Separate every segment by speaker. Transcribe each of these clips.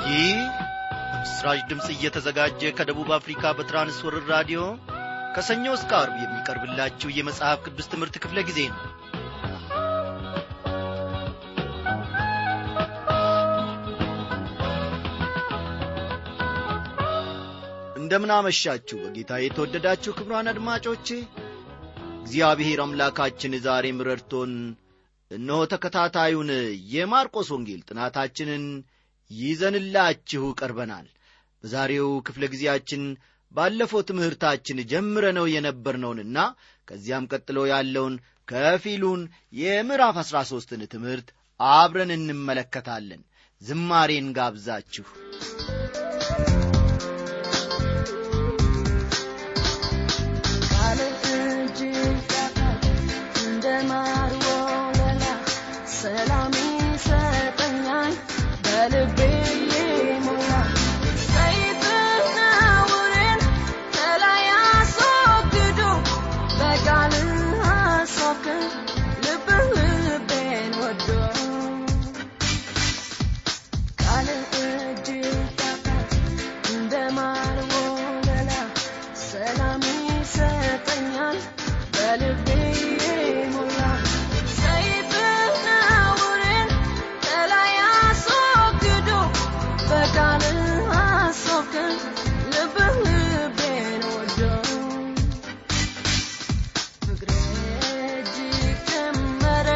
Speaker 1: ይህ በምስራች ድምፅ እየተዘጋጀ ከደቡብ አፍሪካ በትራንስወርር ራዲዮ ከሰኞ እስከ አርብ የሚቀርብላችሁ የመጽሐፍ ቅዱስ ትምህርት ክፍለ ጊዜ ነው እንደምናመሻችሁ በጌታ የተወደዳችሁ ክብሯን አድማጮቼ እግዚአብሔር አምላካችን ዛሬም ረድቶን እነሆ ተከታታዩን የማርቆስ ወንጌል ጥናታችንን ይዘንላችሁ ቀርበናል በዛሬው ክፍለ ጊዜያችን ባለፈው ትምህርታችን ጀምረነው የነበርነውንና ከዚያም ቀጥሎ ያለውን ከፊሉን የምዕራፍ አሥራ ሦስትን ትምህርት አብረን እንመለከታለን ዝማሬን ጋብዛችሁ
Speaker 2: ሰላም ይሰጠኛል በልቤ የሞላ ሰይፍና ውሬን ከላይ አስወግዶ በቃል አሳብከን ልብህ ልቤን ወዶ ቃል እጅግ ጣፋጭ እንደ ማር ወለላ ሰላም ይሰጠኛል በልቤ የሞላ ሰይፍና ውሬን ከላይ አስወግዶ በቃል አሳብከን ልብህ ልቤን ወዶ ፍቅሬ እጅግ ጨመረ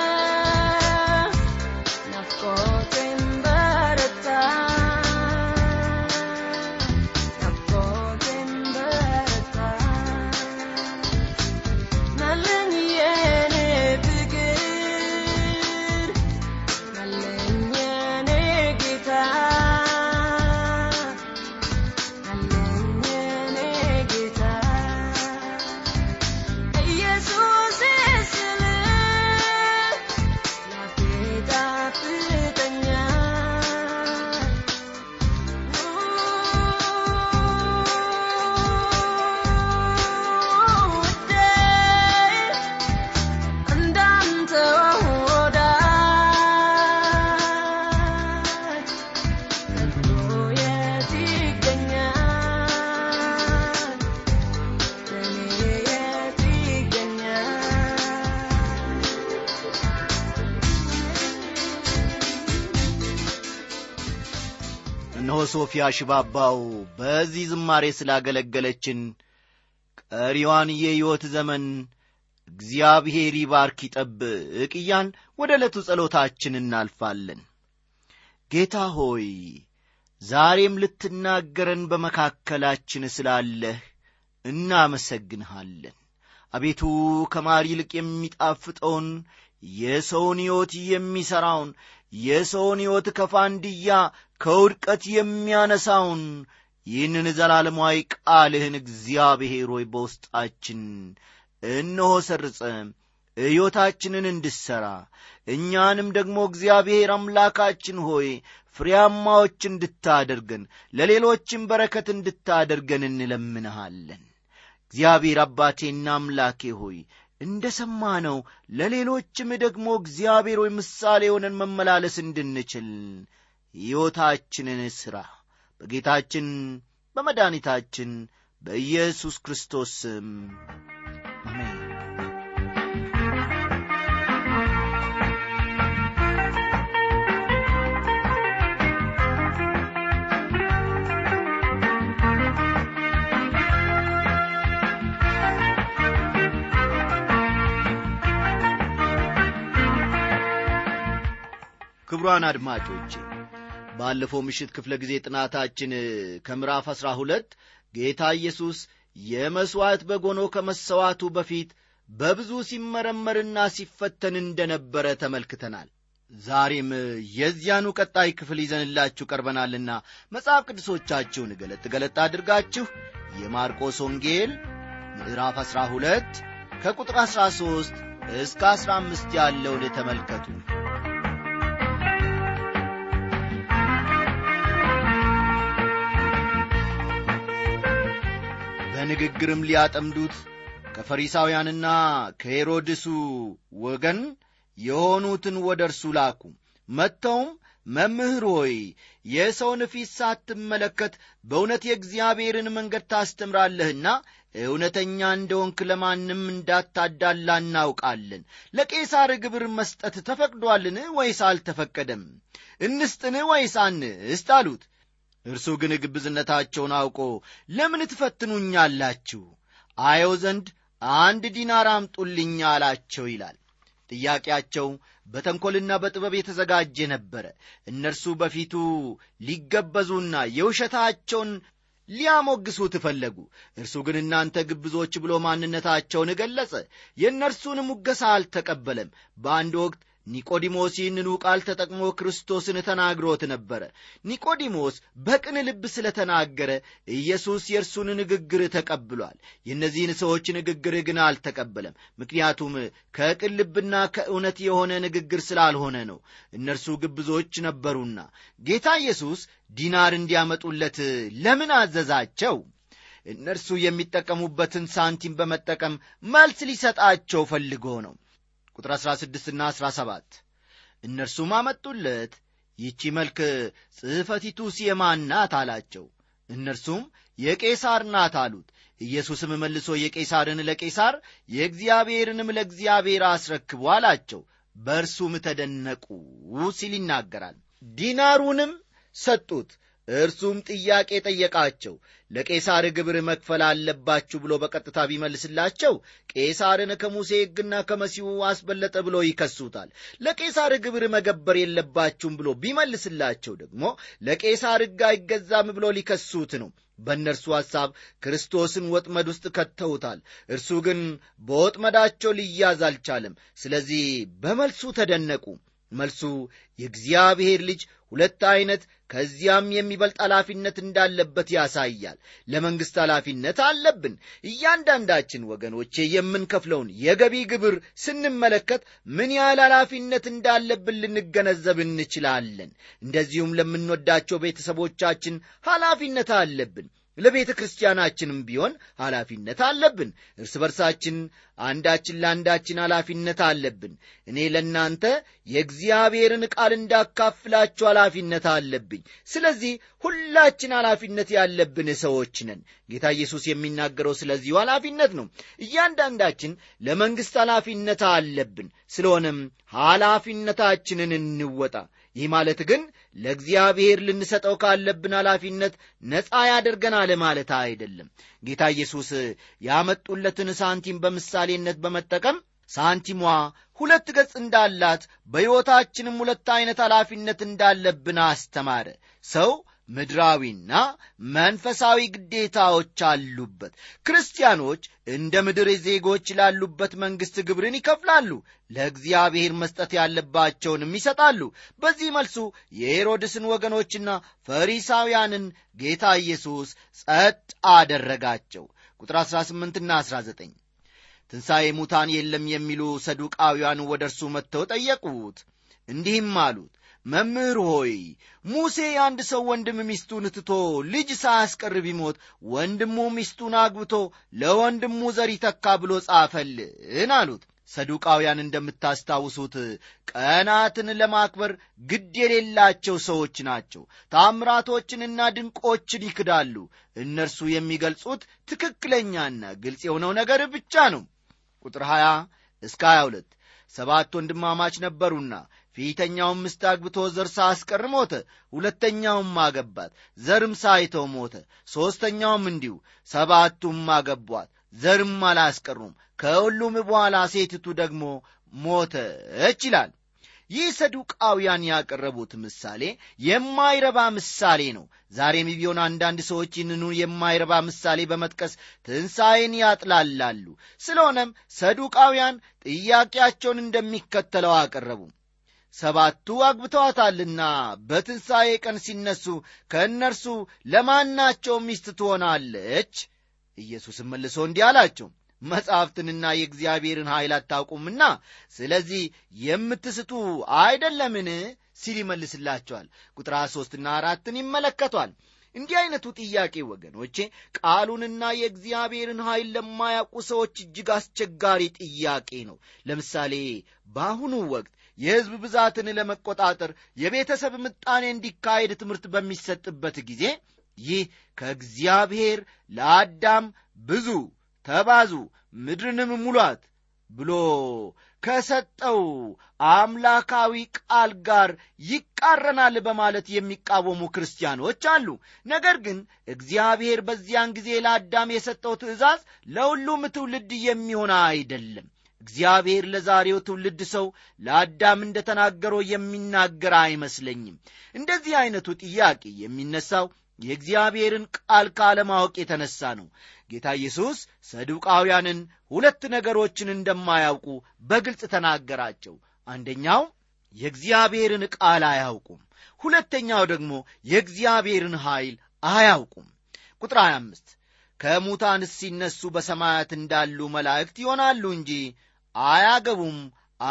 Speaker 2: ናፍቆቴም በረታ ናፍቆቴም በረታ ናለኝ የኔ ፍቅር ናለኝ የኔ ጌታ ናለኝ የኔ ጌታ ኢየሱስ ስል ላፌ ጣፍጠኛል ውዴ እንዳንተ ወዳጅ ከቶ የት ይገኛል ለኔ የት ይገኛል
Speaker 1: እነሆ ሶፊያ ሽባባው በዚህ ዝማሬ ስላገለገለችን ቀሪዋን የሕይወት ዘመን እግዚአብሔር ይባርክ ይጠብቅ እያን ወደ ዕለቱ ጸሎታችን እናልፋለን ጌታ ሆይ ዛሬም ልትናገረን በመካከላችን ስላለህ እናመሰግንሃለን አቤቱ ከማር ይልቅ የሚጣፍጠውን የሰውን ሕይወት የሚሠራውን የሰውን ሕይወት ከፋንድያ ከውድቀት የሚያነሳውን ይህንን ዘላለማዊ ቃልህን እግዚአብሔር ሆይ በውስጣችን እነሆ ሰርጸ ሕይወታችንን እንድሠራ እኛንም ደግሞ እግዚአብሔር አምላካችን ሆይ ፍሬያማዎች እንድታደርገን ለሌሎችም በረከት እንድታደርገን እንለምንሃለን እግዚአብሔር አባቴና አምላኬ ሆይ እንደ ሰማነው ለሌሎችም ደግሞ እግዚአብሔር ሆይ ምሳሌ ሆነን መመላለስ እንድንችል ሕይወታችንን ሥራ በጌታችን በመድኃኒታችን በኢየሱስ ክርስቶስ ስም አሜን ክቡራን አድማጮቼ ባለፈው ምሽት ክፍለ ጊዜ ጥናታችን ከምዕራፍ አሥራ ሁለት ጌታ ኢየሱስ የመሥዋዕት በግ ሆኖ ከመሰዋቱ በፊት በብዙ ሲመረመርና ሲፈተን እንደነበረ ተመልክተናል ዛሬም የዚያኑ ቀጣይ ክፍል ይዘንላችሁ ቀርበናልና መጽሐፍ ቅዱሶቻችሁን ገለጥ ገለጥ አድርጋችሁ የማርቆስ ወንጌል ምዕራፍ አሥራ ሁለት ከቁጥር አሥራ ሦስት እስከ አሥራ አምስት ያለውን ተመልከቱ በንግግርም ሊያጠምዱት ከፈሪሳውያንና ከሄሮድሱ ወገን የሆኑትን ወደ እርሱ ላኩ መጥተውም መምህር ሆይ የሰውን ፊት ሳትመለከት በእውነት የእግዚአብሔርን መንገድ ታስተምራለህና እውነተኛ እንደሆንክ ለማንም እንዳታዳላ እናውቃለን ለቄሳር ግብር መስጠት ተፈቅዷልን ወይስ አልተፈቀደም እንስጥን ወይስ አንስት አሉት እርሱ ግን ግብዝነታቸውን አውቆ ለምን ትፈትኑኛላችሁ አየው ዘንድ አንድ ዲናር አምጡልኝ አላቸው ይላል ጥያቄያቸው በተንኰልና በጥበብ የተዘጋጀ ነበረ እነርሱ በፊቱ ሊገበዙና የውሸታቸውን ሊያሞግሱት ፈለጉ እርሱ ግን እናንተ ግብዞች ብሎ ማንነታቸውን ገለጸ የእነርሱን ሙገሳ አልተቀበለም በአንድ ወቅት ኒቆዲሞስ ይህንኑ ቃል ተጠቅሞ ክርስቶስን ተናግሮት ነበረ ኒቆዲሞስ በቅን ልብ ስለ ተናገረ ኢየሱስ የእርሱን ንግግር ተቀብሏል የእነዚህን ሰዎች ንግግር ግን አልተቀበለም ምክንያቱም ከቅን ልብና ከእውነት የሆነ ንግግር ስላልሆነ ነው እነርሱ ግብዞች ነበሩና ጌታ ኢየሱስ ዲናር እንዲያመጡለት ለምን አዘዛቸው እነርሱ የሚጠቀሙበትን ሳንቲም በመጠቀም መልስ ሊሰጣቸው ፈልጎ ነው ቁጥር 16 ና 17 እነርሱም አመጡለት ይቺ መልክ ጽሕፈቲቱ የማን ናት አላቸው እነርሱም የቄሳር ናት አሉት ኢየሱስም መልሶ የቄሳርን ለቄሳር የእግዚአብሔርንም ለእግዚአብሔር አስረክቡ አላቸው በእርሱም ተደነቁ ሲል ይናገራል ዲናሩንም ሰጡት እርሱም ጥያቄ ጠየቃቸው ለቄሳር ግብር መክፈል አለባችሁ ብሎ በቀጥታ ቢመልስላቸው ቄሳርን ከሙሴ ሕግና ከመሲሁ አስበለጠ ብሎ ይከሱታል ለቄሳር ግብር መገበር የለባችሁም ብሎ ቢመልስላቸው ደግሞ ለቄሳር ሕግ አይገዛም ብሎ ሊከሱት ነው በእነርሱ ሐሳብ ክርስቶስን ወጥመድ ውስጥ ከተውታል እርሱ ግን በወጥመዳቸው ሊያዝ አልቻለም ስለዚህ በመልሱ ተደነቁ መልሱ የእግዚአብሔር ልጅ ሁለት ዐይነት ከዚያም የሚበልጥ ኃላፊነት እንዳለበት ያሳያል ለመንግሥት ኃላፊነት አለብን እያንዳንዳችን ወገኖቼ የምንከፍለውን የገቢ ግብር ስንመለከት ምን ያህል ኃላፊነት እንዳለብን ልንገነዘብ እንችላለን እንደዚሁም ለምንወዳቸው ቤተሰቦቻችን ኃላፊነት አለብን ለቤተ ክርስቲያናችንም ቢሆን ኃላፊነት አለብን እርስ በርሳችን አንዳችን ለአንዳችን ኃላፊነት አለብን እኔ ለእናንተ የእግዚአብሔርን ቃል እንዳካፍላችሁ ኃላፊነት አለብኝ ስለዚህ ሁላችን ኃላፊነት ያለብን ሰዎች ነን ጌታ ኢየሱስ የሚናገረው ስለዚሁ ኃላፊነት ነው እያንዳንዳችን ለመንግሥት ኃላፊነት አለብን ስለሆነም ኃላፊነታችንን እንወጣ ይህ ማለት ግን ለእግዚአብሔር ልንሰጠው ካለብን ኃላፊነት ነፃ ያደርገናል ማለት አይደለም ጌታ ኢየሱስ ያመጡለትን ሳንቲም በምሳሌነት በመጠቀም ሳንቲሟ ሁለት ገጽ እንዳላት በሕይወታችንም ሁለት ዐይነት ኃላፊነት እንዳለብን አስተማረ ሰው ምድራዊና መንፈሳዊ ግዴታዎች አሉበት ክርስቲያኖች እንደ ምድር ዜጎች ላሉበት መንግሥት ግብርን ይከፍላሉ ለእግዚአብሔር መስጠት ያለባቸውንም ይሰጣሉ በዚህ መልሱ የሄሮድስን ወገኖችና ፈሪሳውያንን ጌታ ኢየሱስ ጸጥ አደረጋቸው ቁጥር 18ና 19 ትንሣኤ ሙታን የለም የሚሉ ሰዱቃውያን ወደ እርሱ መጥተው ጠየቁት እንዲህም አሉት መምህር ሆይ ሙሴ የአንድ ሰው ወንድም ሚስቱን ትቶ ልጅ ሳያስቀር ቢሞት ወንድሙ ሚስቱን አግብቶ ለወንድሙ ዘር ይተካ ብሎ ጻፈልን አሉት ሰዱቃውያን እንደምታስታውሱት ቀናትን ለማክበር ግድ የሌላቸው ሰዎች ናቸው ታምራቶችንና ድንቆችን ይክዳሉ እነርሱ የሚገልጹት ትክክለኛና ግልጽ የሆነው ነገር ብቻ ነው ቁጥር 20 እስከ 22 ሰባት ወንድማማች ነበሩና ፊተኛውም ምስት አግብቶ ዘር ሳያስቀር ሞተ ሁለተኛውም አገባት ዘርም ሳይተው ሞተ ሦስተኛውም እንዲሁ ሰባቱም አገቧት ዘርም አላስቀሩም ከሁሉም በኋላ ሴትቱ ደግሞ ሞተች ይላል ይህ ሰዱቃውያን ያቀረቡት ምሳሌ የማይረባ ምሳሌ ነው ዛሬም ቢሆን አንዳንድ ሰዎች ይህንኑ የማይረባ ምሳሌ በመጥቀስ ትንሣኤን ያጥላላሉ ስለሆነም ሰዱቃውያን ጥያቄያቸውን እንደሚከተለው አቀረቡ ሰባቱ አግብተዋታልና በትንሣኤ ቀን ሲነሱ ከእነርሱ ለማናቸው ሚስት ትሆናለች ኢየሱስም መልሶ እንዲህ አላቸው መጻሕፍትንና የእግዚአብሔርን ኃይል አታውቁምና ስለዚህ የምትስቱ አይደለምን ሲል ይመልስላቸዋል ቁጥር ሦስትና አራትን ይመለከቷል እንዲህ አይነቱ ጥያቄ ወገኖቼ ቃሉንና የእግዚአብሔርን ኃይል ለማያውቁ ሰዎች እጅግ አስቸጋሪ ጥያቄ ነው ለምሳሌ በአሁኑ ወቅት የሕዝብ ብዛትን ለመቆጣጠር የቤተሰብ ምጣኔ እንዲካሄድ ትምህርት በሚሰጥበት ጊዜ ይህ ከእግዚአብሔር ለአዳም ብዙ ተባዙ ምድርንም ሙሏት ብሎ ከሰጠው አምላካዊ ቃል ጋር ይቃረናል በማለት የሚቃወሙ ክርስቲያኖች አሉ። ነገር ግን እግዚአብሔር በዚያን ጊዜ ለአዳም የሰጠው ትእዛዝ ለሁሉም ትውልድ የሚሆን አይደለም። እግዚአብሔር ለዛሬው ትውልድ ሰው ለአዳም እንደ ተናገረው የሚናገር አይመስለኝም። እንደዚህ ዐይነቱ ጥያቄ የሚነሳው የእግዚአብሔርን ቃል ካለማወቅ የተነሳ ነው። ጌታ ኢየሱስ ሰዱቃውያንን ሁለት ነገሮችን እንደማያውቁ በግልጽ ተናገራቸው። አንደኛው የእግዚአብሔርን ቃል አያውቁም፣ ሁለተኛው ደግሞ የእግዚአብሔርን ኃይል አያውቁም። ቁጥር 25 ከሙታንስ ሲነሱ በሰማያት እንዳሉ መላእክት ይሆናሉ እንጂ አያገቡም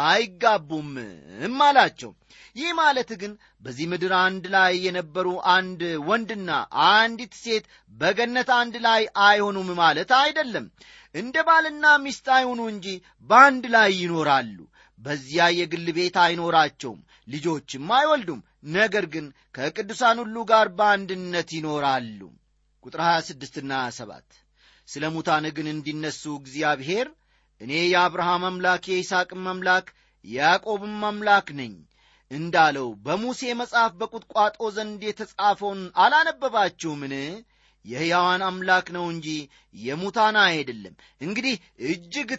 Speaker 1: አይጋቡምም አላቸው። ይህ ማለት ግን በዚህ ምድር አንድ ላይ የነበሩ አንድ ወንድና አንዲት ሴት በገነት አንድ ላይ አይሆኑም ማለት አይደለም። እንደ ባልና ሚስት አይሆኑ እንጂ በአንድ ላይ ይኖራሉ። በዚያ የግል ቤት አይኖራቸውም፣ ልጆችም አይወልዱም። ነገር ግን ከቅዱሳን ሁሉ ጋር በአንድነት ይኖራሉ። ቁጥር 26ና 27 ስለ ሙታን ግን እንዲነሱ እግዚአብሔር እኔ የአብርሃም አምላክ የይስሐቅም አምላክ የያዕቆብም አምላክ ነኝ እንዳለው በሙሴ መጽሐፍ በቁጥቋጦ ዘንድ የተጻፈውን አላነበባችሁምን? የሕያዋን አምላክ ነው እንጂ የሙታን አይደለም። እንግዲህ እጅግ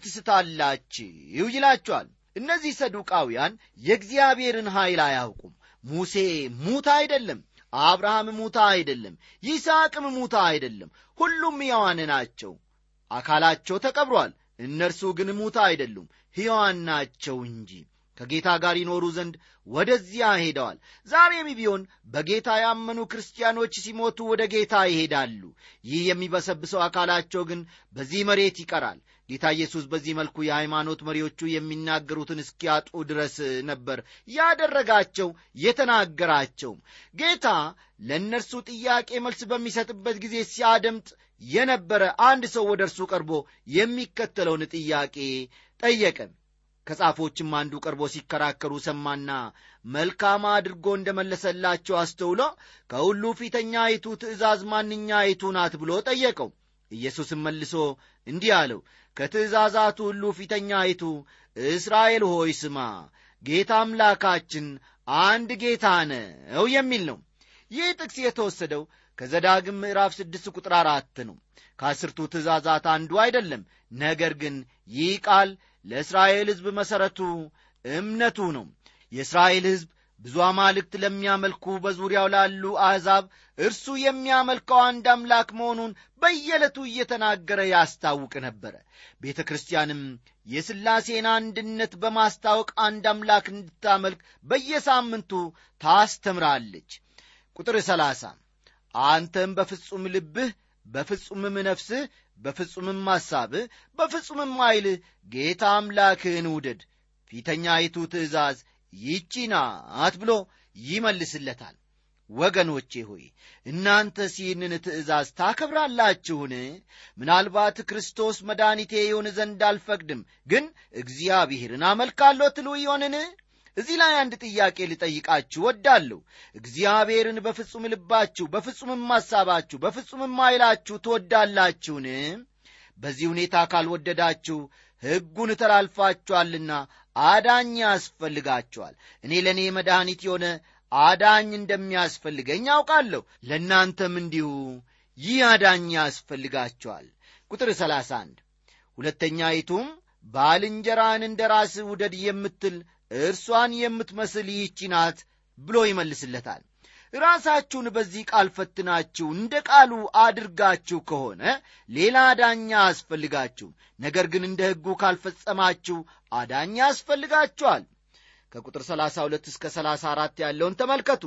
Speaker 1: ትስታላችሁ ይላችኋል። እነዚህ ሰዱቃውያን የእግዚአብሔርን ኃይል አያውቁም። ሙሴ ሙታ አይደለም። አብርሃም ሙታ አይደለም። ይስሐቅም ሙታ አይደለም። ሁሉም ሕያዋን ናቸው። አካላቸው ተቀብሯል። እነርሱ ግን ሙታ አይደሉም፣ ሕያዋን ናቸው እንጂ ከጌታ ጋር ይኖሩ ዘንድ ወደዚያ ሄደዋል። ዛሬም ቢሆን በጌታ ያመኑ ክርስቲያኖች ሲሞቱ ወደ ጌታ ይሄዳሉ። ይህ የሚበሰብሰው አካላቸው ግን በዚህ መሬት ይቀራል። ጌታ ኢየሱስ በዚህ መልኩ የሃይማኖት መሪዎቹ የሚናገሩትን እስኪያጡ ድረስ ነበር ያደረጋቸው የተናገራቸውም። ጌታ ለእነርሱ ጥያቄ መልስ በሚሰጥበት ጊዜ ሲያደምጥ የነበረ አንድ ሰው ወደ እርሱ ቀርቦ የሚከተለውን ጥያቄ ጠየቀ። ከጻፎችም አንዱ ቀርቦ ሲከራከሩ ሰማና መልካም አድርጎ እንደ መለሰላቸው አስተውሎ ከሁሉ ፊተኛይቱ ትእዛዝ ማንኛይቱ ናት ብሎ ጠየቀው። ኢየሱስም መልሶ እንዲህ አለው፣ ከትእዛዛቱ ሁሉ ፊተኛይቱ እስራኤል ሆይ ስማ፣ ጌታ አምላካችን አንድ ጌታ ነው የሚል ነው። ይህ ጥቅስ የተወሰደው ከዘዳግም ምዕራፍ ስድስት ቁጥር አራት ነው። ከአስርቱ ትእዛዛት አንዱ አይደለም። ነገር ግን ይህ ቃል ለእስራኤል ሕዝብ መሠረቱ እምነቱ ነው። የእስራኤል ሕዝብ ብዙ አማልክት ለሚያመልኩ በዙሪያው ላሉ አሕዛብ እርሱ የሚያመልከው አንድ አምላክ መሆኑን በየዕለቱ እየተናገረ ያስታውቅ ነበረ። ቤተ ክርስቲያንም የሥላሴን አንድነት በማስታወቅ አንድ አምላክ እንድታመልክ በየሳምንቱ ታስተምራለች። ቁጥር ሰላሳ አንተም በፍጹም ልብህ በፍጹምም ነፍስህ በፍጹምም ሐሳብህ በፍጹምም ኃይልህ ጌታ አምላክህን ውደድ ፊተኛይቱ ትእዛዝ ይቺ ናት ብሎ ይመልስለታል። ወገኖቼ ሆይ እናንተስ ይህንን ትእዛዝ ታከብራላችሁን? ምናልባት ክርስቶስ መድኃኒቴ ይሆን ዘንድ አልፈቅድም፣ ግን እግዚአብሔርን አመልካለሁ ትሉ ይሆንን? እዚህ ላይ አንድ ጥያቄ ልጠይቃችሁ ወዳለሁ። እግዚአብሔርን በፍጹም ልባችሁ፣ በፍጹምም ሐሳባችሁ፣ በፍጹምም ኃይላችሁ ትወዳላችሁን? በዚህ ሁኔታ ካልወደዳችሁ ሕጉን ተላልፋችኋልና አዳኝ ያስፈልጋችኋል። እኔ ለእኔ መድኃኒት የሆነ አዳኝ እንደሚያስፈልገኝ አውቃለሁ። ለእናንተም እንዲሁ ይህ አዳኝ ያስፈልጋችኋል። ቁጥር 31 ሁለተኛይቱም ባልንጀራን እንደ ራስህ ውደድ የምትል እርሷን የምትመስል ይህቺ ናት ብሎ ይመልስለታል። ራሳችሁን በዚህ ቃል ፈትናችሁ እንደ ቃሉ አድርጋችሁ ከሆነ ሌላ አዳኛ አያስፈልጋችሁም። ነገር ግን እንደ ሕጉ ካልፈጸማችሁ አዳኛ ያስፈልጋችኋል። ከቁጥር 32 እስከ 34 ያለውን ተመልከቱ።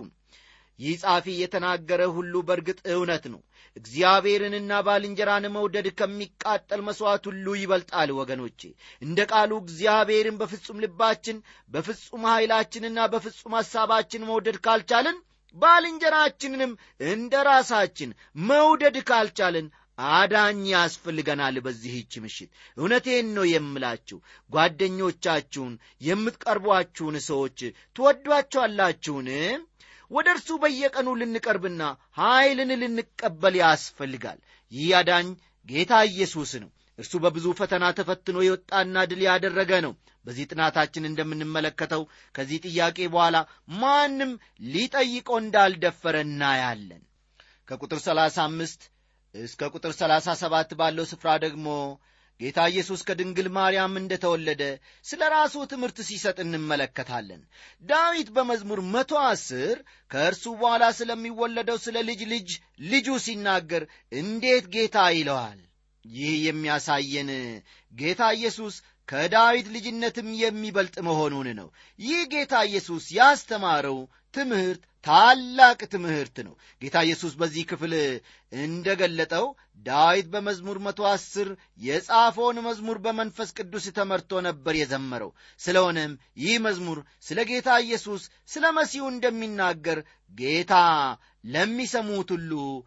Speaker 1: ይህ ጻፊ የተናገረ ሁሉ በእርግጥ እውነት ነው። እግዚአብሔርንና ባልንጀራን መውደድ ከሚቃጠል መሥዋዕት ሁሉ ይበልጣል። ወገኖቼ እንደ ቃሉ እግዚአብሔርን በፍጹም ልባችን፣ በፍጹም ኃይላችንና በፍጹም ሐሳባችን መውደድ ካልቻልን ባልንጀራችንንም እንደ ራሳችን መውደድ ካልቻልን አዳኝ ያስፈልገናል። በዚህች ምሽት እውነቴን ነው የምላችሁ፣ ጓደኞቻችሁን፣ የምትቀርቧችሁን ሰዎች ትወዷቸዋላችሁን? ወደ እርሱ በየቀኑ ልንቀርብና ኀይልን ልንቀበል ያስፈልጋል። ይህ አዳኝ ጌታ ኢየሱስ ነው። እርሱ በብዙ ፈተና ተፈትኖ የወጣና ድል ያደረገ ነው። በዚህ ጥናታችን እንደምንመለከተው ከዚህ ጥያቄ በኋላ ማንም ሊጠይቀው እንዳልደፈረ እናያለን። ከቁጥር 35 እስከ ቁጥር 37 ባለው ስፍራ ደግሞ ጌታ ኢየሱስ ከድንግል ማርያም እንደተወለደ ስለ ራሱ ትምህርት ሲሰጥ እንመለከታለን። ዳዊት በመዝሙር መቶ አስር ከእርሱ በኋላ ስለሚወለደው ስለ ልጅ ልጅ ልጁ ሲናገር እንዴት ጌታ ይለዋል። ይህ የሚያሳየን ጌታ ኢየሱስ ከዳዊት ልጅነትም የሚበልጥ መሆኑን ነው። ይህ ጌታ ኢየሱስ ያስተማረው ትምህርት ታላቅ ትምህርት ነው። ጌታ ኢየሱስ በዚህ ክፍል እንደ ገለጠው ዳዊት በመዝሙር መቶ አስር የጻፈውን መዝሙር በመንፈስ ቅዱስ ተመርቶ ነበር የዘመረው። ስለሆነም ይህ መዝሙር ስለ ጌታ ኢየሱስ ስለ መሲሁ እንደሚናገር ጌታ ለሚሰሙት ሁሉ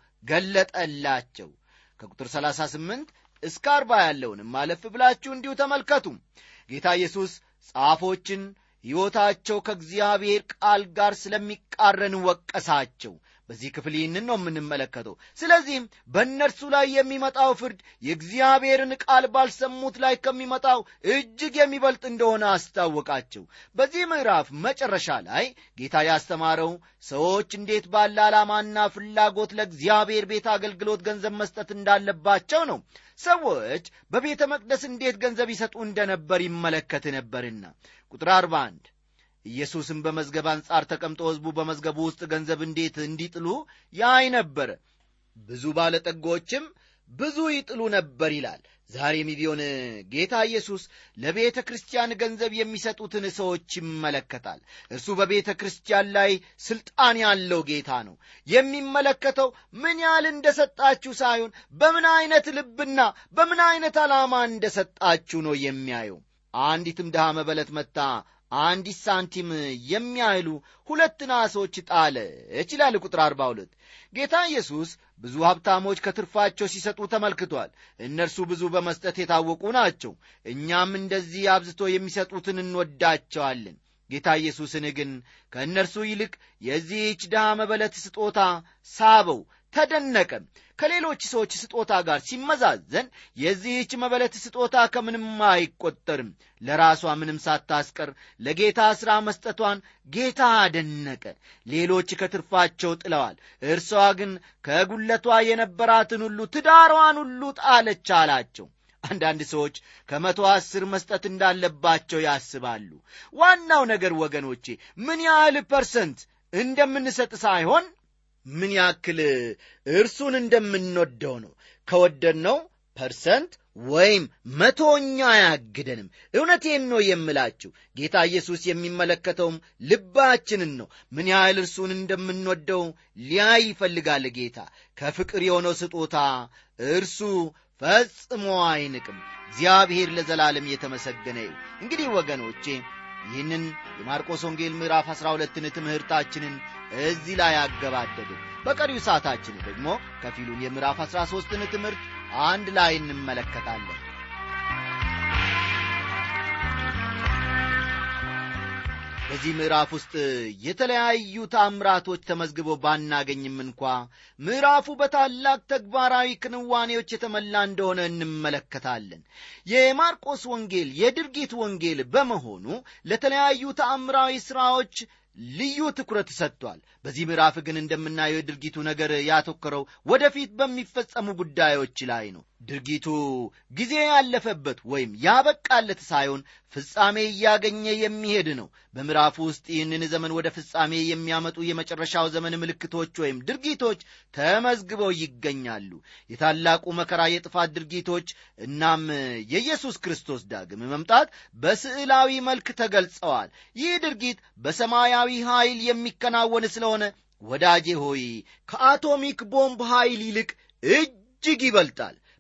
Speaker 1: ገለጠላቸው። ከቁጥር 38 እስከ 40 ያለውንም ማለፍ ብላችሁ እንዲሁ ተመልከቱ። ጌታ ኢየሱስ ጻፎችን ሕይወታቸው ከእግዚአብሔር ቃል ጋር ስለሚቃረን ወቀሳቸው። በዚህ ክፍል ይህንን ነው የምንመለከተው። ስለዚህም በእነርሱ ላይ የሚመጣው ፍርድ የእግዚአብሔርን ቃል ባልሰሙት ላይ ከሚመጣው እጅግ የሚበልጥ እንደሆነ አስታወቃቸው። በዚህ ምዕራፍ መጨረሻ ላይ ጌታ ያስተማረው ሰዎች እንዴት ባለ ዓላማና ፍላጎት ለእግዚአብሔር ቤት አገልግሎት ገንዘብ መስጠት እንዳለባቸው ነው። ሰዎች በቤተ መቅደስ እንዴት ገንዘብ ይሰጡ እንደነበር ይመለከት ነበርና ቁጥር 41 ኢየሱስም በመዝገብ አንጻር ተቀምጦ ሕዝቡ በመዝገቡ ውስጥ ገንዘብ እንዴት እንዲጥሉ ያይ ነበረ። ብዙ ባለጠጎችም ብዙ ይጥሉ ነበር ይላል። ዛሬም ቢሆን ጌታ ኢየሱስ ለቤተ ክርስቲያን ገንዘብ የሚሰጡትን ሰዎች ይመለከታል። እርሱ በቤተ ክርስቲያን ላይ ሥልጣን ያለው ጌታ ነው። የሚመለከተው ምን ያህል እንደሰጣችሁ ሳይሆን በምን ዐይነት ልብና በምን ዐይነት ዓላማ እንደሰጣችሁ ነው የሚያየው። አንዲትም ድሃ መበለት መታ አንዲት ሳንቲም የሚያህሉ ሁለት ናሶች ጣለች ይላል ቁጥር 42 ጌታ ኢየሱስ ብዙ ሀብታሞች ከትርፋቸው ሲሰጡ ተመልክቷል እነርሱ ብዙ በመስጠት የታወቁ ናቸው እኛም እንደዚህ አብዝቶ የሚሰጡትን እንወዳቸዋለን ጌታ ኢየሱስን ግን ከእነርሱ ይልቅ የዚህች ድሃ መበለት ስጦታ ሳበው ተደነቀ ከሌሎች ሰዎች ስጦታ ጋር ሲመዛዘን የዚህች መበለት ስጦታ ከምንም አይቆጠርም ለራሷ ምንም ሳታስቀር ለጌታ ሥራ መስጠቷን ጌታ አደነቀ ሌሎች ከትርፋቸው ጥለዋል እርሷ ግን ከጉለቷ የነበራትን ሁሉ ትዳሯን ሁሉ ጣለች አላቸው አንዳንድ ሰዎች ከመቶ አስር መስጠት እንዳለባቸው ያስባሉ ዋናው ነገር ወገኖቼ ምን ያህል ፐርሰንት እንደምንሰጥ ሳይሆን ምን ያክል እርሱን እንደምንወደው ነው ከወደድነው ፐርሰንት ወይም መቶኛ አያግደንም እውነቴን ነው የምላችሁ ጌታ ኢየሱስ የሚመለከተውም ልባችንን ነው ምን ያህል እርሱን እንደምንወደው ሊያይ ይፈልጋል ጌታ ከፍቅር የሆነው ስጦታ እርሱ ፈጽሞ አይንቅም እግዚአብሔር ለዘላለም የተመሰገነ ይሁን እንግዲህ ወገኖቼ ይህንን የማርቆስ ወንጌል ምዕራፍ 12ን ትምህርታችንን እዚህ ላይ አገባደድን በቀሪው ሰዓታችን ደግሞ ከፊሉን የምዕራፍ 13ን ትምህርት አንድ ላይ እንመለከታለን በዚህ ምዕራፍ ውስጥ የተለያዩ ታምራቶች ተመዝግበው ባናገኝም እንኳ ምዕራፉ በታላቅ ተግባራዊ ክንዋኔዎች የተመላ እንደሆነ እንመለከታለን የማርቆስ ወንጌል የድርጊት ወንጌል በመሆኑ ለተለያዩ ተአምራዊ ሥራዎች ልዩ ትኩረት ሰጥቷል በዚህ ምዕራፍ ግን እንደምናየው የድርጊቱ ነገር ያተኮረው ወደፊት በሚፈጸሙ ጉዳዮች ላይ ነው ድርጊቱ ጊዜ ያለፈበት ወይም ያበቃለት ሳይሆን ፍጻሜ እያገኘ የሚሄድ ነው በምዕራፉ ውስጥ ይህንን ዘመን ወደ ፍጻሜ የሚያመጡ የመጨረሻው ዘመን ምልክቶች ወይም ድርጊቶች ተመዝግበው ይገኛሉ የታላቁ መከራ የጥፋት ድርጊቶች እናም የኢየሱስ ክርስቶስ ዳግም መምጣት በስዕላዊ መልክ ተገልጸዋል ይህ ድርጊት በሰማያዊ ኃይል የሚከናወን ስለሆነ ወዳጄ ሆይ ከአቶሚክ ቦምብ ኃይል ይልቅ እጅግ ይበልጣል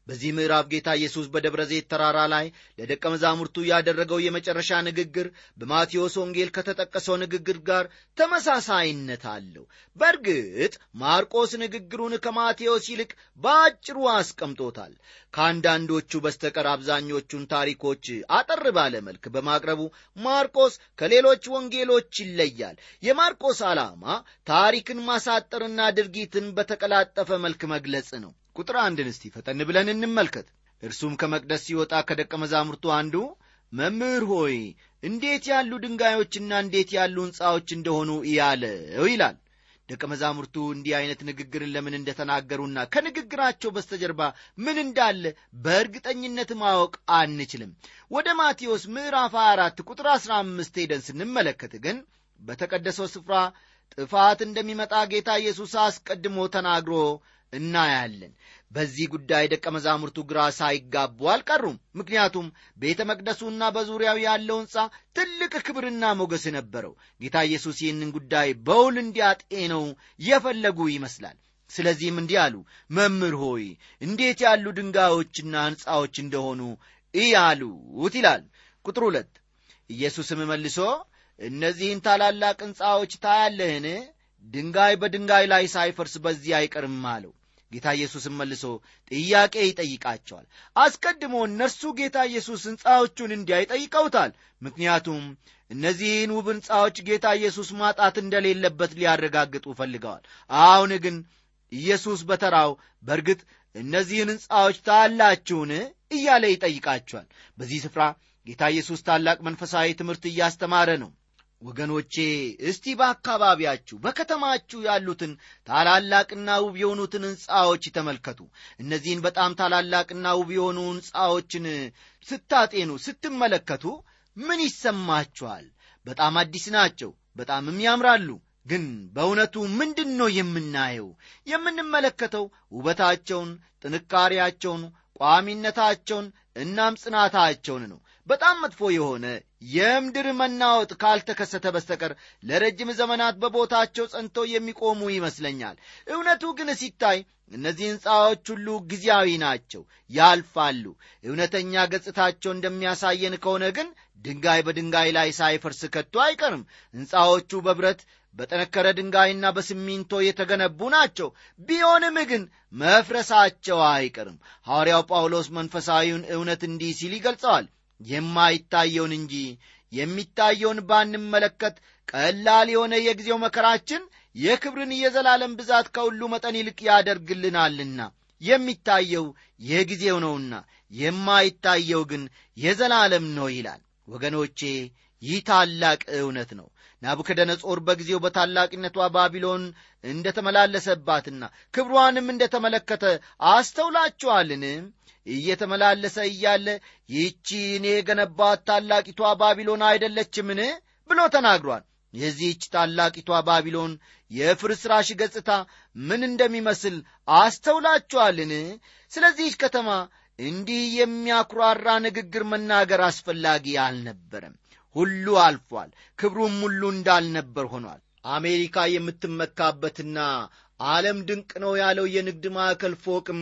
Speaker 1: በዚህ ምዕራፍ ጌታ ኢየሱስ በደብረ ዘይት ተራራ ላይ ለደቀ መዛሙርቱ ያደረገው የመጨረሻ ንግግር በማቴዎስ ወንጌል ከተጠቀሰው ንግግር ጋር ተመሳሳይነት አለው። በእርግጥ ማርቆስ ንግግሩን ከማቴዎስ ይልቅ በአጭሩ አስቀምጦታል። ከአንዳንዶቹ በስተቀር አብዛኞቹን ታሪኮች አጠር ባለ መልክ በማቅረቡ ማርቆስ ከሌሎች ወንጌሎች ይለያል። የማርቆስ ዓላማ ታሪክን ማሳጠርና ድርጊትን በተቀላጠፈ መልክ መግለጽ ነው። ቁጥር አንድን እስቲ ፈጠን ብለን እንመልከት። እርሱም ከመቅደስ ሲወጣ ከደቀ መዛሙርቱ አንዱ መምህር ሆይ እንዴት ያሉ ድንጋዮችና እንዴት ያሉ ሕንፃዎች እንደሆኑ እያለው ይላል። ደቀ መዛሙርቱ እንዲህ አይነት ንግግርን ለምን እንደተናገሩና ከንግግራቸው በስተጀርባ ምን እንዳለ በእርግጠኝነት ማወቅ አንችልም። ወደ ማቴዎስ ምዕራፍ 24 ቁጥር 15 ሄደን ስንመለከት ግን በተቀደሰው ስፍራ ጥፋት እንደሚመጣ ጌታ ኢየሱስ አስቀድሞ ተናግሮ እናያለን። በዚህ ጉዳይ ደቀ መዛሙርቱ ግራ ሳይጋቡ አልቀሩም። ምክንያቱም ቤተ መቅደሱና በዙሪያው ያለው ሕንፃ ትልቅ ክብርና ሞገስ ነበረው። ጌታ ኢየሱስ ይህንን ጉዳይ በውል እንዲያጤነው የፈለጉ ይመስላል። ስለዚህም እንዲህ አሉ፣ መምህር ሆይ እንዴት ያሉ ድንጋዮችና ሕንፃዎች እንደሆኑ እያሉት ይላል። ቁጥር ሁለት ኢየሱስም መልሶ እነዚህን ታላላቅ ሕንፃዎች ታያለህን? ድንጋይ በድንጋይ ላይ ሳይፈርስ በዚህ አይቀርም አለው። ጌታ ኢየሱስም መልሶ ጥያቄ ይጠይቃቸዋል። አስቀድሞ እነርሱ ጌታ ኢየሱስ ሕንፃዎቹን እንዲያ ይጠይቀውታል። ምክንያቱም እነዚህን ውብ ሕንፃዎች ጌታ ኢየሱስ ማጣት እንደሌለበት ሊያረጋግጡ ፈልገዋል። አሁን ግን ኢየሱስ በተራው በእርግጥ እነዚህን ሕንፃዎች ታያላችሁን እያለ ይጠይቃቸዋል። በዚህ ስፍራ ጌታ ኢየሱስ ታላቅ መንፈሳዊ ትምህርት እያስተማረ ነው። ወገኖቼ እስቲ በአካባቢያችሁ በከተማችሁ ያሉትን ታላላቅና ውብ የሆኑትን ሕንፃዎች ተመልከቱ። እነዚህን በጣም ታላላቅና ውብ የሆኑ ሕንፃዎችን ስታጤኑ፣ ስትመለከቱ ምን ይሰማችኋል? በጣም አዲስ ናቸው፣ በጣምም ያምራሉ። ግን በእውነቱ ምንድን ነው የምናየው? የምንመለከተው ውበታቸውን፣ ጥንካሬያቸውን፣ ቋሚነታቸውን እናም ጽናታቸውን ነው። በጣም መጥፎ የሆነ የምድር መናወጥ ካልተከሰተ በስተቀር ለረጅም ዘመናት በቦታቸው ጸንተው የሚቆሙ ይመስለኛል። እውነቱ ግን ሲታይ እነዚህ ሕንፃዎች ሁሉ ጊዜያዊ ናቸው፣ ያልፋሉ። እውነተኛ ገጽታቸው እንደሚያሳየን ከሆነ ግን ድንጋይ በድንጋይ ላይ ሳይፈርስ ከቶ አይቀርም። ሕንፃዎቹ በብረት በጠነከረ ድንጋይና በሲሚንቶ የተገነቡ ናቸው። ቢሆንም ግን መፍረሳቸው አይቀርም። ሐዋርያው ጳውሎስ መንፈሳዊውን እውነት እንዲህ ሲል ይገልጸዋል የማይታየውን እንጂ የሚታየውን ባንመለከት ቀላል የሆነ የጊዜው መከራችን የክብርን የዘላለም ብዛት ከሁሉ መጠን ይልቅ ያደርግልናልና የሚታየው የጊዜው ነውና የማይታየው ግን የዘላለም ነው ይላል። ወገኖቼ ይህ ታላቅ እውነት ነው። ናቡከደነጾር በጊዜው በታላቅነቷ ባቢሎን እንደ ተመላለሰባትና ክብሯንም እንደ ተመለከተ አስተውላችኋልን? እየተመላለሰ እያለ ይህቺ እኔ የገነባት ታላቂቷ ባቢሎን አይደለችምን ብሎ ተናግሯል። የዚህች ታላቂቷ ባቢሎን የፍርስራሽ ገጽታ ምን እንደሚመስል አስተውላችኋልን? ስለዚህች ከተማ እንዲህ የሚያኩራራ ንግግር መናገር አስፈላጊ አልነበረም። ሁሉ አልፏል። ክብሩም ሁሉ እንዳልነበር ሆኗል። አሜሪካ የምትመካበትና ዓለም ድንቅ ነው ያለው የንግድ ማዕከል ፎቅም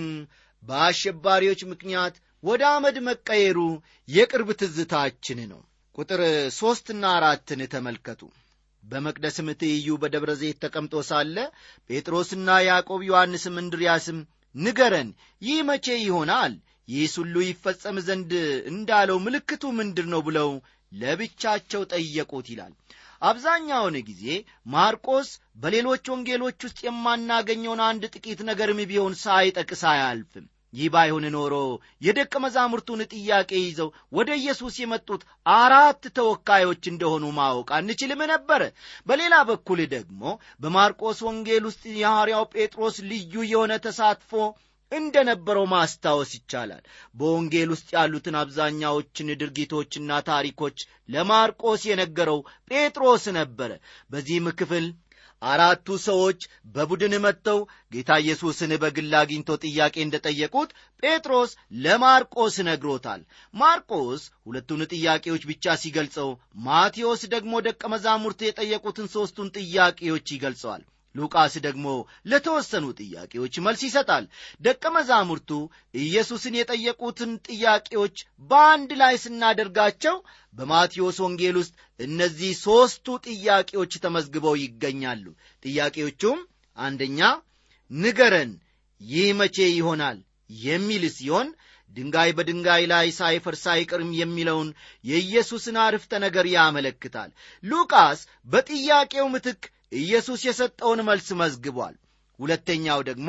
Speaker 1: በአሸባሪዎች ምክንያት ወደ አመድ መቀየሩ የቅርብ ትዝታችን ነው። ቁጥር ሦስትና አራትን ተመልከቱ። በመቅደስም ትይዩ በደብረ ዘይት ተቀምጦ ሳለ ጴጥሮስና ያዕቆብ ዮሐንስም እንድርያስም ንገረን፣ ይህ መቼ ይሆናል? ይህስ ሁሉ ይፈጸም ዘንድ እንዳለው ምልክቱ ምንድር ነው? ብለው ለብቻቸው ጠየቁት ይላል። አብዛኛውን ጊዜ ማርቆስ በሌሎች ወንጌሎች ውስጥ የማናገኘውን አንድ ጥቂት ነገርም ቢሆን ሳይጠቅስ አያልፍም። ይህ ባይሆን ኖሮ የደቀ መዛሙርቱን ጥያቄ ይዘው ወደ ኢየሱስ የመጡት አራት ተወካዮች እንደሆኑ ማወቅ አንችልም ነበረ። በሌላ በኩል ደግሞ በማርቆስ ወንጌል ውስጥ የሐዋርያው ጴጥሮስ ልዩ የሆነ ተሳትፎ እንደ ነበረው ማስታወስ ይቻላል። በወንጌል ውስጥ ያሉትን አብዛኛዎችን ድርጊቶችና ታሪኮች ለማርቆስ የነገረው ጴጥሮስ ነበረ። በዚህም ክፍል አራቱ ሰዎች በቡድን መጥተው ጌታ ኢየሱስን በግል አግኝተው ጥያቄ እንደጠየቁት ጴጥሮስ ለማርቆስ ነግሮታል። ማርቆስ ሁለቱን ጥያቄዎች ብቻ ሲገልጸው፣ ማቴዎስ ደግሞ ደቀ መዛሙርት የጠየቁትን ሦስቱን ጥያቄዎች ይገልጸዋል። ሉቃስ ደግሞ ለተወሰኑ ጥያቄዎች መልስ ይሰጣል ደቀ መዛሙርቱ ኢየሱስን የጠየቁትን ጥያቄዎች በአንድ ላይ ስናደርጋቸው በማቴዎስ ወንጌል ውስጥ እነዚህ ሦስቱ ጥያቄዎች ተመዝግበው ይገኛሉ ጥያቄዎቹም አንደኛ ንገረን ይህ መቼ ይሆናል የሚል ሲሆን ድንጋይ በድንጋይ ላይ ሳይፈርስ አይቀርም የሚለውን የኢየሱስን አርፍተ ነገር ያመለክታል ሉቃስ በጥያቄው ምትክ ኢየሱስ የሰጠውን መልስ መዝግቧል ሁለተኛው ደግሞ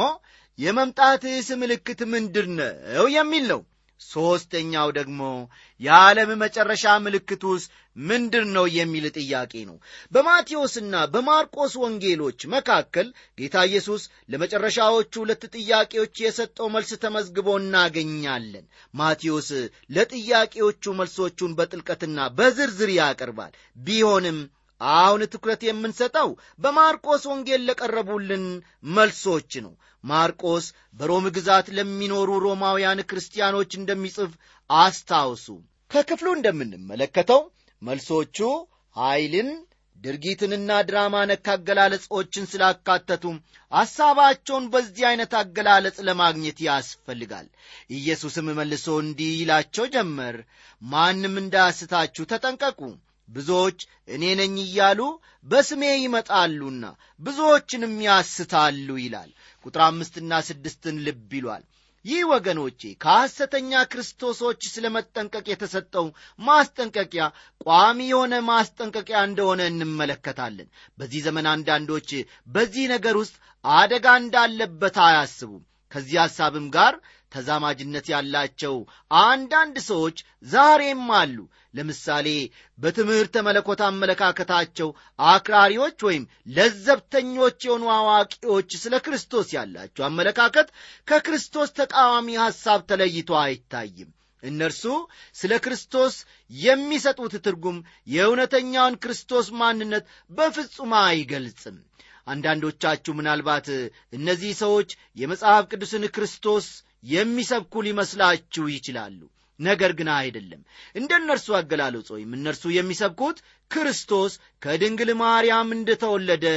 Speaker 1: የመምጣትስ ምልክት ምንድር ነው የሚል ነው ሦስተኛው ደግሞ የዓለም መጨረሻ ምልክቱስ ምንድር ነው የሚል ጥያቄ ነው በማቴዎስና በማርቆስ ወንጌሎች መካከል ጌታ ኢየሱስ ለመጨረሻዎቹ ሁለት ጥያቄዎች የሰጠው መልስ ተመዝግቦ እናገኛለን ማቴዎስ ለጥያቄዎቹ መልሶቹን በጥልቀትና በዝርዝር ያቀርባል ቢሆንም አሁን ትኩረት የምንሰጠው በማርቆስ ወንጌል ለቀረቡልን መልሶች ነው ማርቆስ በሮም ግዛት ለሚኖሩ ሮማውያን ክርስቲያኖች እንደሚጽፍ አስታውሱ ከክፍሉ እንደምንመለከተው መልሶቹ ኃይልን ድርጊትንና ድራማ ነክ አገላለጾችን ስላካተቱ ሐሳባቸውን በዚህ ዐይነት አገላለጽ ለማግኘት ያስፈልጋል ኢየሱስም መልሶ እንዲህ ይላቸው ጀመር ማንም እንዳያስታችሁ ተጠንቀቁ ብዙዎች እኔ ነኝ እያሉ በስሜ ይመጣሉና ብዙዎችንም ያስታሉ ይላል ቁጥር አምስትና ስድስትን ልብ ይሏል ይህ ወገኖቼ ከሐሰተኛ ክርስቶሶች ስለ መጠንቀቅ የተሰጠው ማስጠንቀቂያ ቋሚ የሆነ ማስጠንቀቂያ እንደሆነ እንመለከታለን በዚህ ዘመን አንዳንዶች በዚህ ነገር ውስጥ አደጋ እንዳለበት አያስቡም ከዚህ ሐሳብም ጋር ተዛማጅነት ያላቸው አንዳንድ ሰዎች ዛሬም አሉ ለምሳሌ በትምህርተ መለኮት አመለካከታቸው አክራሪዎች ወይም ለዘብተኞች የሆኑ አዋቂዎች ስለ ክርስቶስ ያላቸው አመለካከት ከክርስቶስ ተቃዋሚ ሐሳብ ተለይቶ አይታይም እነርሱ ስለ ክርስቶስ የሚሰጡት ትርጉም የእውነተኛውን ክርስቶስ ማንነት በፍጹም አይገልጽም አንዳንዶቻችሁ ምናልባት እነዚህ ሰዎች የመጽሐፍ ቅዱስን ክርስቶስ የሚሰብኩ ሊመስላችሁ ይችላሉ ነገር ግን አይደለም እንደ እነርሱ አገላለጽ ወይም እነርሱ የሚሰብኩት ክርስቶስ ከድንግል ማርያም እንደተወለደ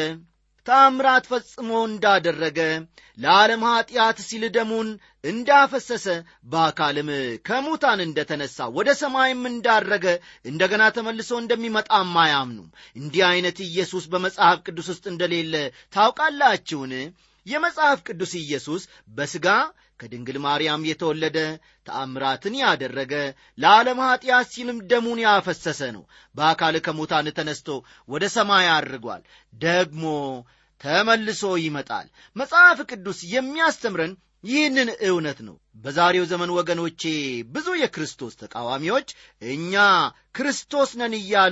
Speaker 1: ታምራት ፈጽሞ እንዳደረገ ለዓለም ኀጢአት ሲል ደሙን እንዳፈሰሰ በአካልም ከሙታን እንደተነሳ ወደ ሰማይም እንዳረገ እንደገና ተመልሶ እንደሚመጣም አያምኑም እንዲህ ዐይነት ኢየሱስ በመጽሐፍ ቅዱስ ውስጥ እንደሌለ ታውቃላችሁን የመጽሐፍ ቅዱስ ኢየሱስ በሥጋ ከድንግል ማርያም የተወለደ ተአምራትን ያደረገ ለዓለም ኀጢአት ሲልም ደሙን ያፈሰሰ ነው በአካል ከሙታን ተነስቶ ወደ ሰማይ አድርጓል ደግሞ ተመልሶ ይመጣል መጽሐፍ ቅዱስ የሚያስተምረን ይህንን እውነት ነው በዛሬው ዘመን ወገኖቼ ብዙ የክርስቶስ ተቃዋሚዎች እኛ ክርስቶስ ነን እያሉ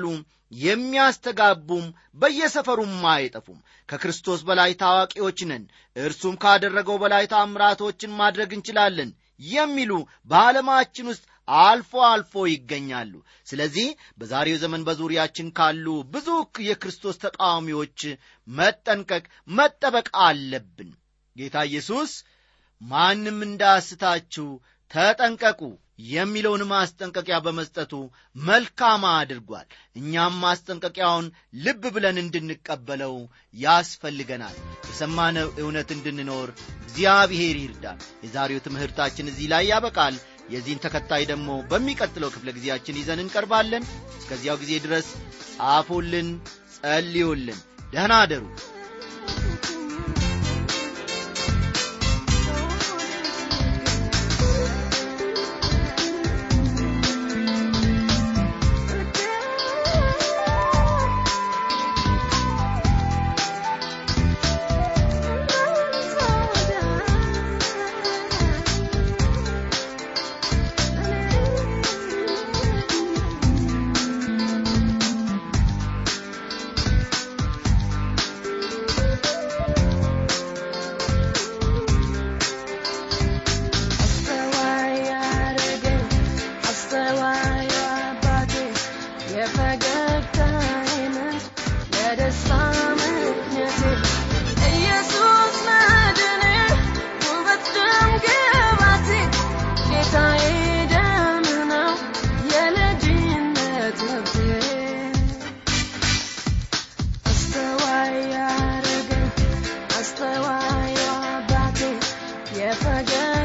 Speaker 1: የሚያስተጋቡም በየሰፈሩም አይጠፉም ከክርስቶስ በላይ ታዋቂዎች ነን እርሱም ካደረገው በላይ ታምራቶችን ማድረግ እንችላለን የሚሉ በዓለማችን ውስጥ አልፎ አልፎ ይገኛሉ ስለዚህ በዛሬው ዘመን በዙሪያችን ካሉ ብዙ የክርስቶስ ተቃዋሚዎች መጠንቀቅ መጠበቅ አለብን ጌታ ኢየሱስ ማንም እንዳስታችሁ ተጠንቀቁ የሚለውን ማስጠንቀቂያ በመስጠቱ መልካም አድርጓል እኛም ማስጠንቀቂያውን ልብ ብለን እንድንቀበለው ያስፈልገናል የሰማነው እውነት እንድንኖር እግዚአብሔር ይርዳል የዛሬው ትምህርታችን እዚህ ላይ ያበቃል የዚህን ተከታይ ደግሞ በሚቀጥለው ክፍለ ጊዜያችን ይዘን እንቀርባለን እስከዚያው ጊዜ ድረስ ጻፉልን ጸልዩልን ደህና አደሩ
Speaker 2: Thank ተገኘ